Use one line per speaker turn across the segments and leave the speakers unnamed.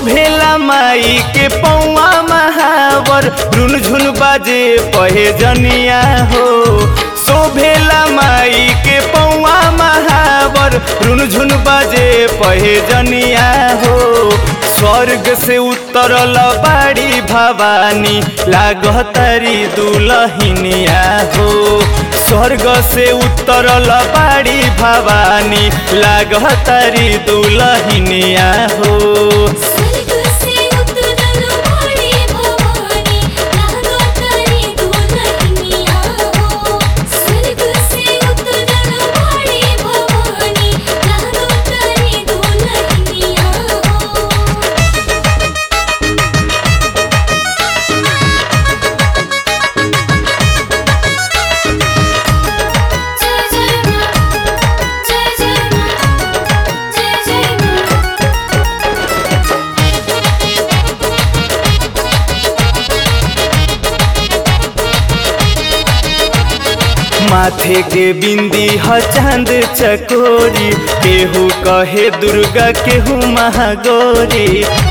शोभेला माई के पौआ महावर रुन झुन बाजे पहे जनिया हो शोभेला माई के पौआ महावर रुन झुन बाजे पहे जनिया हो स्वर्ग से उतरल बाड़ी भवानी लागतारी दुलहिनिया हो स्वर्ग से उतरल बाड़ी भवानी लागतारी दुलहिनिया हो
स्वर्ग से उतरल बाड़ी भवानी लागतारी दुलहिनिया हो स्वर्ग से उतरल बाड़ी भवानी लागतारी दुलहिनिया हो जय जय मां जय जय मां जय जय मां
माथे के बिंदी ह चांद चकोरी केहू कहे दुर्गा केहू महागौरी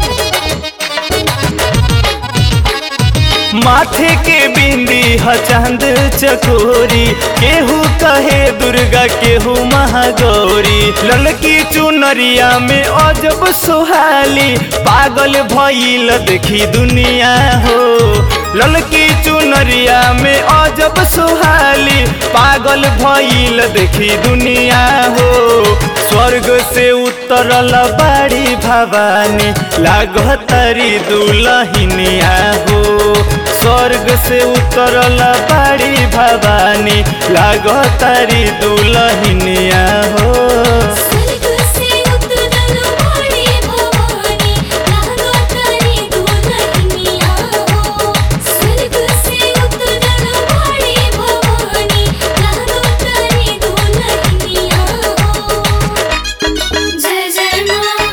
माथे के बिंदी ह चांद चकोरी केहू कहे दुर्गा केहू महागौरी ललकी चुनरिया में अजब सुहाली पागल भइल देखी दुनिया हो ललकी चुनरिया में अजब सुहाली पागल भइल देखी दुनिया हो स्वर्ग से उतरल बाड़ी भवानी लागतारी दुलहिनिया हो स्वर्ग से उतरल बाड़ी भवानी लागतारी दुलहिनिया हो
स्वर्ग से उतरल बाड़ी भवानी लागतारी दुलहिनिया हो स्वर्ग से उतरल बाड़ी भवानी लागतारी दुलहिनिया हो जय जय मां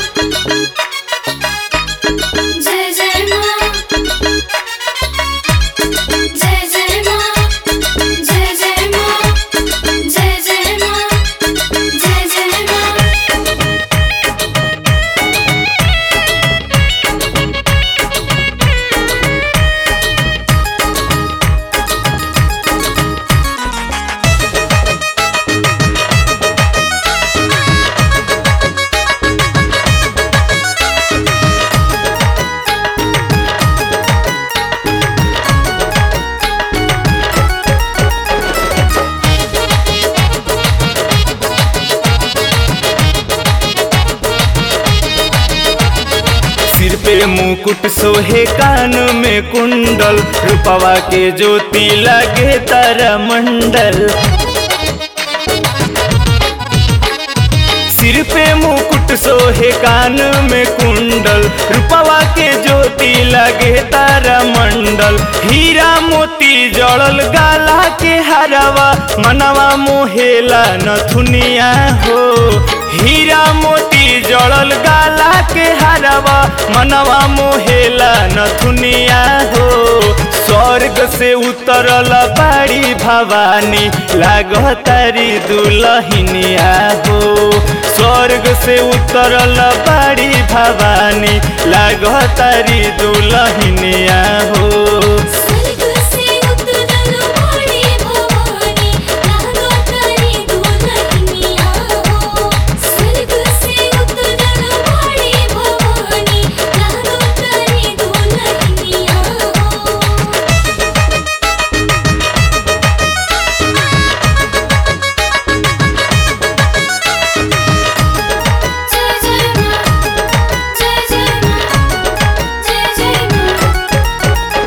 जय जय मां जय जय मां जय जय मां जय जय मां जय जय मां
सिर पे मुकुट सोहे कान में कुंडल रूपवा के ज्योति लगे तारा मंडल सिर पे मुकुट सोहे कान में कुंडल रूपवा के ज्योति लगे तारा मंडल हीरा मोती जड़ल गाला के हरवा मनवा मोहेला नथुनिया हो हीरा मोती जड़ल गाला के हरवा मनवा मोहेला नथुनिया हो स्वर्ग से उतरल बाड़ी भवानी लागतारी दुलहिनिया हो स्वर्ग से उतरल बाड़ी भवानी लागतारी दुलहिनिया हो
स्वर्ग से उतरल बाड़ी भवानी लागतारी दुलहिनिया हो स्वर्ग से उतरल बाड़ी भवानी लागतारी दुलहिनिया हो जय जय मां जय जय मां जय जय मां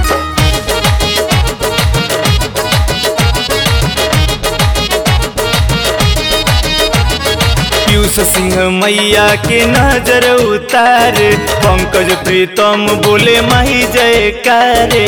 पीयूष सिंह मैया के नजर उतार पंकज प्रीतम बोले माही जयकारे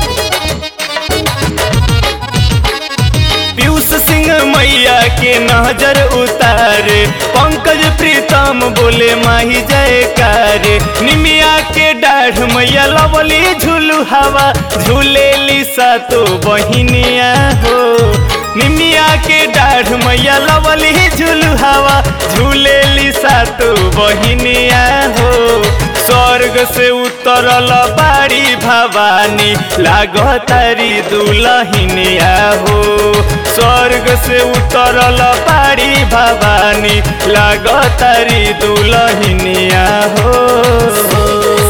पीयूष सिंह मैया के नजर उतारे पंकज प्रीतम बोले माही जयकारे निमिया के डाढ़ मैया लवली झूलू हवा झूले लिसा तो बहिनिया हो निमिया के डाढ़ मैया लवली झूलू हवा झूले लिसा तो बहिनिया हो स्वर स्वर्ग से उतरल बाड़ी भवानी लागतारी दुलहिनिया हो स्वर्ग से उतरल बाड़ी भवानी लागतारी दुलहिनिया हो